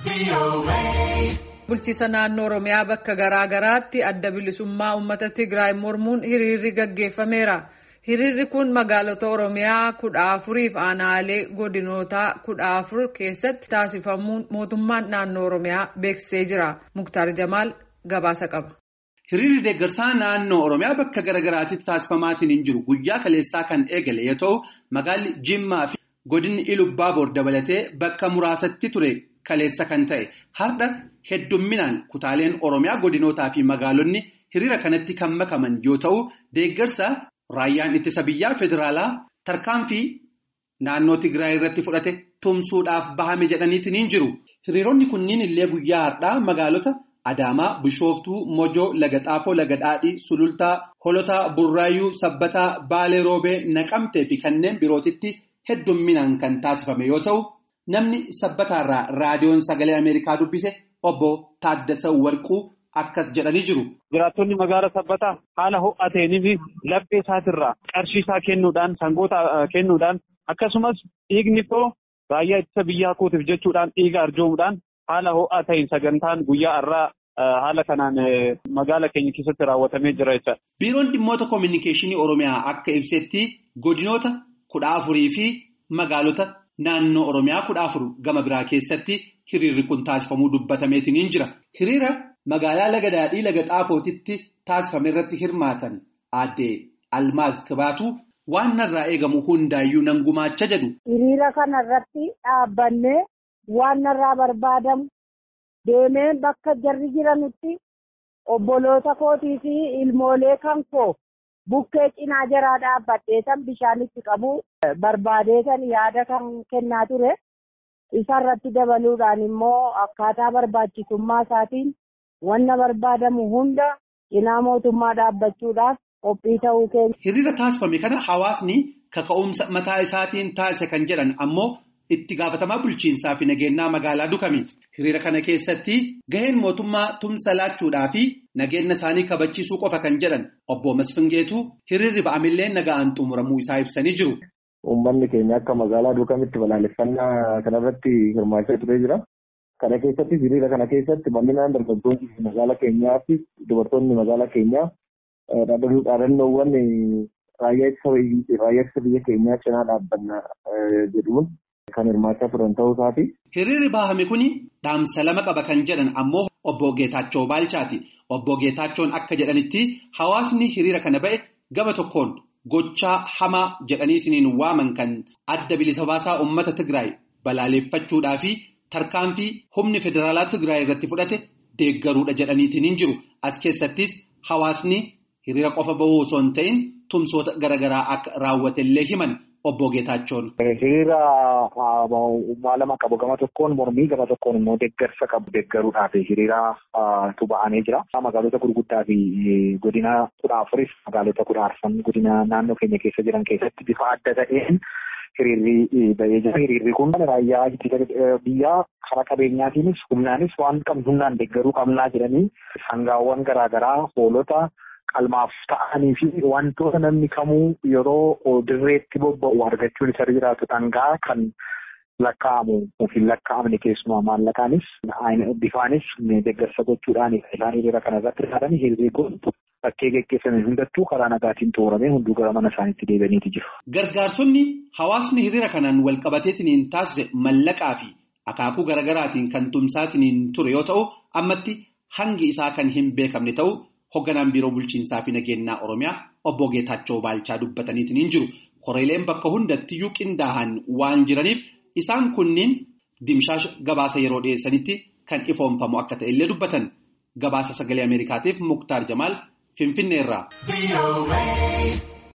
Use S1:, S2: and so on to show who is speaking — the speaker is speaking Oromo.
S1: Bulchiisa naannoo Oromiyaa bakka garaa garaatti adda bilisummaa uummata Tigraay mormuun hiriirri gaggeeffameera. Hiriirri kun magaalota Oromiyaa kudha afuriif aanaalee godinootaa kudha afur keessatti taasifamuun mootummaan naannoo Oromiyaa beeksisee jira. Muktaar Jamaal gabaasa qaba.
S2: Hiriirri deeggarsaa naannoo Oromiyaa bakka garaa garaatti taasifamaatiin hin jiru. Guyyaa kaleessaa kan eegale yoo ta'u, magaalli Jimmaa fi godinni Ilubaaboor dabalatee bakka muraasatti ture kaleessa kan ta'e. Har'a heddumminaan kutaaleen Oromiyaa godinootaa fi magaalonni hiriira kanatti kan makaman yoo ta'u, deeggarsa raayyaan ittisa biyyaa federaalaa tarkaanfii naannoo Tigraay irratti fudhate tumsuudhaaf bahame jedhaniitiin hin jiru. Hiriironni kunniin illee guyyaa har'aa magaalota Adaamaa, Bishooftuu, Mojoo, Laga Xaafoo, Laga Dhaadhii, Sulultaa, Holotaa, Burraayyuu, Sabbataa, Baalee Roobee, Naqamtee fi kanneen birootitti heddumminaan kan taasifame yoo ta'u, namni sabbataarraa raadiyoon sagalee Ameerikaa dubbise obbo Taaddasa Warquu akkas jedhanii jiru.
S3: Jiraattonni magaala sabbataa haala ho'ateenii fi laphee isaatirraa qarshii isaa kennuudhaan sangoota kennuudhaan akkasumas dhiigni koo raayyaa ittisa biyyaa kootiif jechuudhaan dhiiga arjoomuudhaan haala ho'aa ta'een sagantaan guyyaa har'aa haala kanaan magaala keenya keessatti raawwatamee jira jechuudha.
S2: Biiroon dhimmoota koominikeeshinii Oromiyaa akka ibsetti godinoota kudha afurii fi magaalota naannoo Oromiyaa kudha afur gama biraa keessatti hiriirri kun taasifamuu dubbatameetiin hin jira. Hiriira magaalaa Laga Daadhii Laga Xaafootitti taasifame irratti hirmaatan aadde Almaaz Kibaatu waan narraa eegamu hundaayyuu nan gumaacha jedhu.
S4: Hiriira kana irratti dhaabbannee waan narraa barbaadamu deemee bakka jarri jiranitti obboloota kootii fi ilmoolee kan koo bukkee cinaa jaraa dhaabbadheetan bishaanitti qabu barbaadeetan yaada kan kennaa ture. Isarratti dabaluudhaan immoo akkaataa barbaachisummaa isaatiin wanna barbaadamu hunda cinaa mootummaa dhaabbachuudhaaf qophii ta'uu keenya.
S2: Hiriira taasifame kana hawaasni kaka'umsa mataa isaatiin taasise kan jedhan ammoo itti gaafatamaa bulchiinsaa fi nageenyaa magaalaa Dukami. Hiriira kana keessatti gaheen mootummaa tumsa laachuudhaa fi nageenya isaanii kabachiisuu qofa kan jedhan obbo Masfingeetu hiriirri ba'amillee nagaan xumuramuu isaa ibsanii jiru.
S5: Uummanni keenya akka magaalaa Dukamitti balaaleffannaa kanarratti hirmaachaa turee jira. Kana keessatti hiriira kana keessatti bal'inaan dargaggoonni magaalaa keenyaa fi dubartoonni magaalaa keenyaa dhaadannoowwan raayyaa ittisa biyya keenyaa cinaa dhaabbanna jedhuun kan hirmaachaa turan ta'uu isaati.
S2: Hiriirri bahame kuni dhaamsa lama qaba kan jedhan ammoo obbo Geetaachoo Baalchaati. Obbo Geetaachoon akka jedhanitti hawaasni hiriira kana ba'e gama tokkoon gochaa hamaa jedhaniitiin waaman kan adda bilisa baasaa uummata Tigraay balaaleffachuudhaa fi tarkaanfii humni federaalaa Tigraay irratti fudhate deeggaruudha jedhaniitiin hin jiru. As keessattis hawaasni hiriira qofa bahuu osoo hin ta'in tumsoota garaagaraa akka raawwatellee himan obbo Geetaachoon.
S3: Hiriira maalama qabu gama tokkoon mormii gama tokkoon immoo deeggarsa qabu deeggaruudhaaf hiriira tuba'anii jira. Magaalota gurguddaa fi godina kudha afuris magaalota kudha arfan godina naannoo keenya keessa jiran keessatti bifa adda ta'een hiriirri ba'ee jira. Hiriirri kun raayyaa ittisa biyyaa karaa qabeenyaatiinis humnaanis waan qabnu humnaan deeggaruu qabnaa jedhanii sangaawwan garaagaraa hoolota. qalmaaf ta'anii fi wantoota namni kamuu yeroo dirreetti bobba'u argachuun isa jiraatu dhangaa kan lakkaa'amu yookiin lakkaa'amne keessumaa maallaqaanis bifaanis deeggarsa gochuudhaan isaan hiriira kana irratti hirmaatan hiriirri kun bakkee geggeeffame hundattuu karaa nagaatiin xumuramee hunduu gara mana isaaniitti deebi'aniiti jiru.
S2: Gargaarsonni hawaasni hiriira kanaan walqabateetiin taasise mallaqaa fi akaakuu garaagaraatiin kan tumsaatiin ture yoo ta'u ammatti hangi isaa kan hin beekamne ta'u. Hoogganaan biiroo bulchiinsaa fi nageenyaa Oromiyaa obbo Geetaachoo Baalchaa dubbataniitiin hin jiru. Koreeleen bakka hundattiyyuu qindaa'an waan jiraniif isaan kunniin dimshaasha gabaasa yeroo dhiyeessanitti kan ifoomfamu akka ta'ellee dubbatan. Gabaasa sagalee Ameerikaatiif Muktaar Jamaal Finfinneerraa.